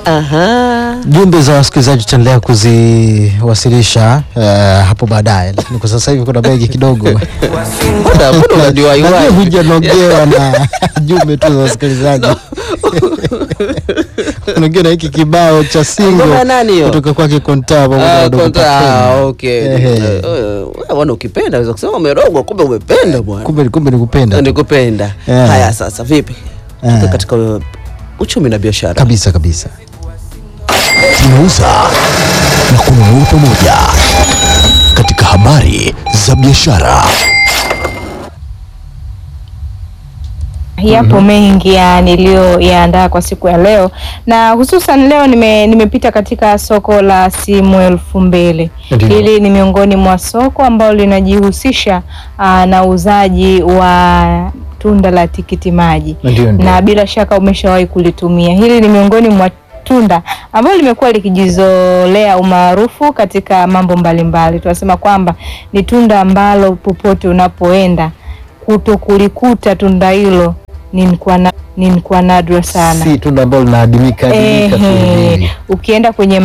Aha. Jumbe za wasikilizaji tutaendelea kuziwasilisha eh, hapo baadaye, lakini kwa sasa hivi kuna begi kidogo Mbona mbona unajua Najua iwaje? hujanogewa na jumbe tu za wasikilizaji unaongea na hiki kibao cha singo Ngoma ya nani hiyo? kutoka kwake Konta pamoja na Ah, Wadogo konta, Papeni. ah, okay. Ehe. Eh, eh, wewe bwana ukipenda unaweza kusema umerogwa kumbe umependa bwana. kumbe kumbe nikupenda tu. Nikupenda. Eh. Haya sasa vipi? Eh. Tuko katika uh, uchumi na biashara. kabisa kabisa tunauza na kununua pamoja katika habari za biashara. Yapo mengi ya niliyoyaandaa kwa siku ya leo na hususan leo nime, nimepita katika soko la simu elfu mbili. Ndiyo. Hili ni miongoni mwa soko ambalo linajihusisha aa, na uuzaji wa tunda la tikiti maji Ndiyo, ndiyo. na bila shaka umeshawahi kulitumia. Hili ni miongoni mwa tunda ambalo limekuwa likijizolea umaarufu katika mambo mbalimbali. Tunasema kwamba ni tunda ambalo popote unapoenda kuto kulikuta tunda hilo ni kwa na, ni kwa nadra sana. si tunda ambalo linaadimika adimika tu Ehe, hivi. ukienda kwenye